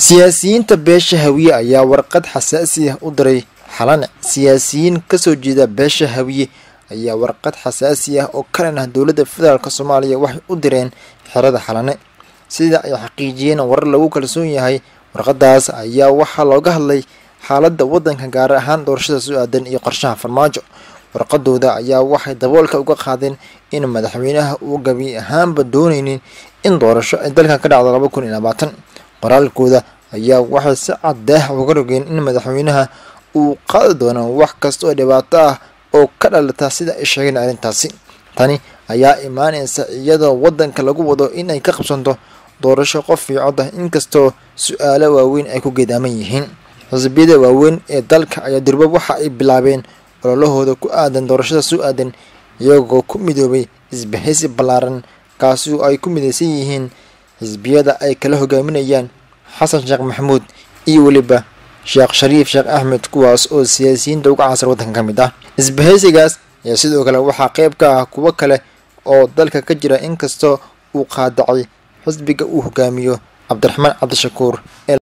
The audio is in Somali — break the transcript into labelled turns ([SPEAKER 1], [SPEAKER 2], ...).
[SPEAKER 1] siyaasiyiinta beesha hawiye ayaa warqad xasaasi ah u diray xalane siyaasiyiin kasoo jeeda beesha hawiye ayaa warqad xasaasi ah oo kalan ah dowladda federaalk soomaaliya waxay u direen xerada xalane sida ay xaqiijiyeen warar lagu kalsoon yahay warqadaas ayaa waxaa looga hadlay xaaladda waddanka gaar ahaan doorashada soo aadan iyo qorshaha farmaajo warqadooda ayaa waxay daboolka uga qaadeen in madaxweynaha uu gabi ahaanba dooneynin in doorasho ay dalka ka dhacdo laba kun iyo labaatan qoraalkooda ayaa waxay si caddeeh uga rogeen in madaxweynaha uu qaadi doono wax kasta oo dhibaato ah oo ka dhalata sida ay sheegeen arrintaasi tani ayaa imaanaysa iyadoo waddanka lagu wado in ay ka qabsanto doorasho qof fiicod ah inkastoo su-aalo waaweyn ay ku geedaaman yihiin xisbiyada waaweyn ee dalka ayaa durba waxa ay bilaabeen ololahooda ku aadan doorashada soo aadan iyagoo ku midoobay isbahaysi ballaaran kaasi oo ay ku midaysan yihiin xisbiyada ay kala hogaaminayaan xasan sheekh maxamuud iyo weliba sheekh shariif sheekh axmed kuwaas oo siyaasiyiinta uga casar waddanka ka mid ah isbahaysigaas ayaa sidoo kale waxaa qeyb ka ah kuwo kale oo dalka ka jira inkastoo uu qaadacay xisbiga uu hogaamiyo cabdiraxmaan cabdishakuur